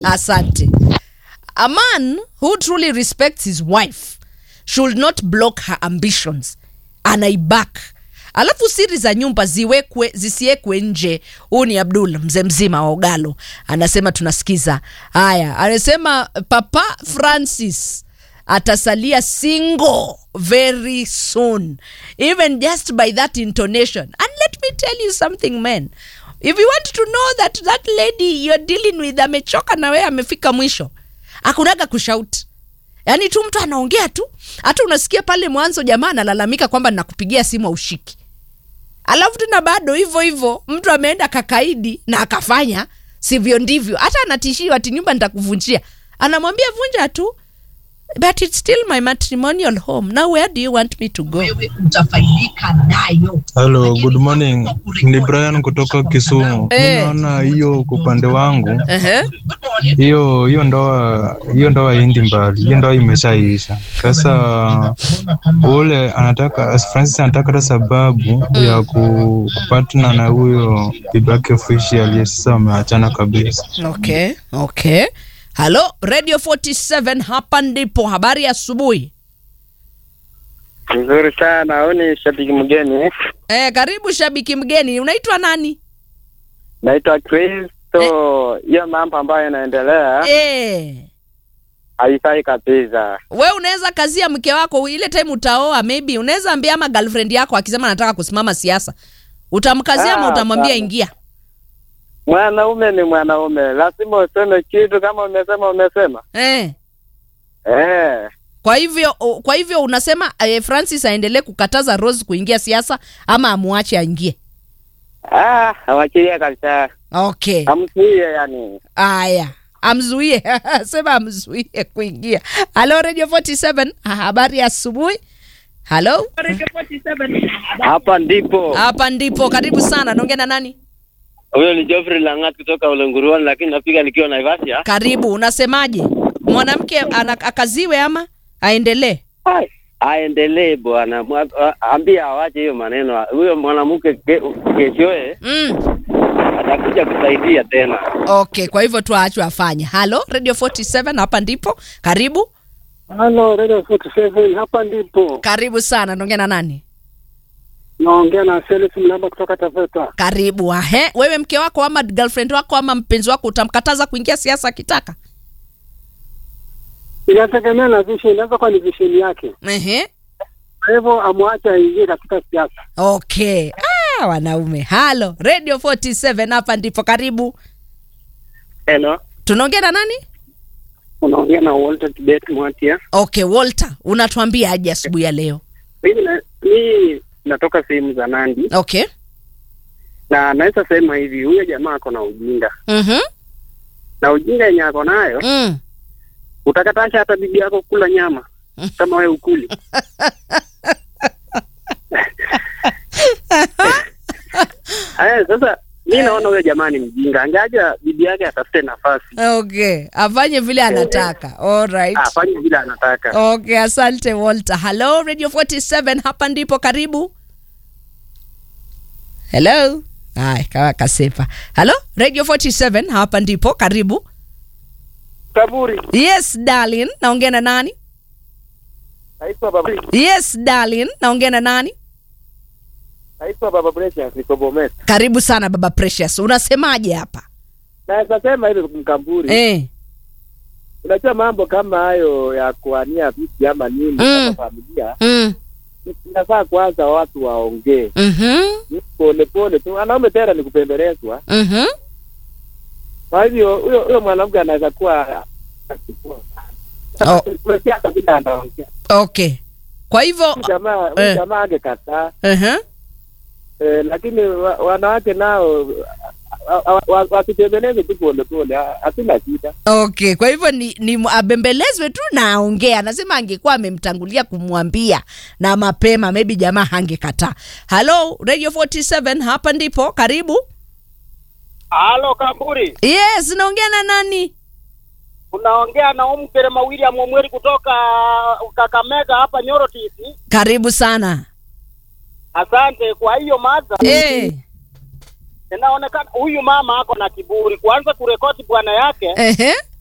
asante a man who truly respects his wife should not block her ambitions anaibak alafu siri za nyumba ziwekwe zisiwekwe nje huu ni abdul mzee mzima wa ogalo anasema tunasikiza haya anasema papa francis atasalia single very soon even just by that intonation and let me tell you something man if you want to know that that lady you're dealing with amechoka na wewe amefika mwisho akunaga kushauti yaani tu mtu anaongea tu hata unasikia pale mwanzo jamaa analalamika kwamba nakupigia simu aushiki alafu tena bado hivyo hivyo mtu ameenda kakaidi na akafanya sivyo ndivyo hata anatishiwa ati nyumba nitakuvunjia anamwambia vunja tu but it's still my matrimonial home now where do you want me to go wewe utafaidika nayo. Hello, good morning. Ni Brian kutoka Kisumu. Eh. Mimi naona hiyo kwa upande wangu Ehe. hiyo hiyo ndoa hiyo ndoa indi mbali, hiyo ndoa imeshaisha. Sasa ule anataka Francis anataka hata sababu ya ku- kupatana na huyo bibake official, sasa wameachana kabisa. okay okay halo radio 47 hapa ndipo habari ya asubuhi Nzuri sana. Huyu ni shabiki mgeni, eh, karibu shabiki mgeni unaitwa nani naitwa Kristo. Hiyo mambo ambayo inaendelea eh. haifai kabisa. we unaweza kazia mke wako ile time utaoa maybe unaweza ambia ama girlfriend yako akisema anataka kusimama siasa utamkazia ama Ah, utamwambia sawa. ingia Mwanaume ni mwanaume, lazima useme kitu. Kama umesema umesema. eh. Eh, kwa hivyo o- kwa hivyo unasema eh, francis aendelee kukataza rose kuingia siasa ama amwache aingie ah, awachilie kabisa, okay amzuie yani. aya amzuie sema amzuie kuingia halo radio 47 Ah, habari ya asubuhi halo Hapa ndipo hapa ndipo karibu sana naongea na nani huyo ni Geoffrey Langat kutoka Ulenguruani, lakini napiga nikiwa Naivasha. karibu unasemaje mwanamke ana- akaziwe ama aendelee Ai, aendelee bwana, Mwa- a- ambia awache hiyo maneno. Huyo mwanamke ke- keshoe mm. atakuja kusaidia tena. okay kwa hivyo tuachwe afanye halo radio 47 hapa ndipo karibu Halo, Radio 47 hapa ndipo karibu sana naongea na nani naongea na Felix Mlamba kutoka Taveta. karibu ahe wewe mke wako ama girlfriend wako ama mpenzi wako utamkataza kuingia siasa akitaka Inategemea na vision, inaweza kuwa ni vision yake, Ehe. kwa hivyo amwache aingie katika siasa. okay ah, wanaume halo radio 47 hapa ndipo karibu Hello, tunaongea na nani Unaongea na Walter Kibet Mwatia. okay walter unatuambia aje asubuhi ya leo Mimi na- mimi natoka sehemu za Nandi okay na naweza sema hivi, huyo jamaa ako na ujinga mm-hmm. na ujinga yenye ako nayo, mm. utakatasha hata bibi yako kula nyama kama wewe ukuli. Aya, sasa mi naona huyo jamaa ni mjinga, angeaja bibi yake atafute nafasi okay afanye vile anataka alright afanye vile anataka. okay asante walter hello radio 47 hapa ndipo karibu hello ay kawa kasepa hello radio 47 hapa ndipo karibu Kaburi yes darlin naongea na nani naitwa baba, yes darlin naongea na nani naitwa baba Precious, niko Bomet. karibu sana baba precious unasemaje hapa Naweza sema hivi Mkamburi, eh. unajua mambo kama hayo ya kuania viti ama nini Mm. kama familia, mm. inafaa kwanza watu waongee mm-hmm. pole pole tu. Wanaume tena ni kupembelezwa. Mm-hmm. Kwa hivyo huyo huyo mwanamke anaweza kuwa Oh. Kuletea hata vile anaongea. okay kwa hivyo Huyu jamaa huyu Eh. jamaa angekataa uh-huh. eh, lakini wa, wanawake nao wa- wa- wa- wasitembeleze tu pole pole, ha- hatuna shida. okay kwa hivyo ni, ni abembelezwe tu na aongee anasema angekuwa amemtangulia kumwambia na mapema maybe jamaa hangekataa halo radio 47 hapa ndipo karibu Halo Kamburi, yes naongea na nani unaongea na Umkerema William Omweri kutoka Kakamega hapa Nyoro TC. karibu sana Asante kwa hiyo mada. eh. inaonekana huyu mama ako na kiburi, kuanza kurekodi bwana yake Ehe.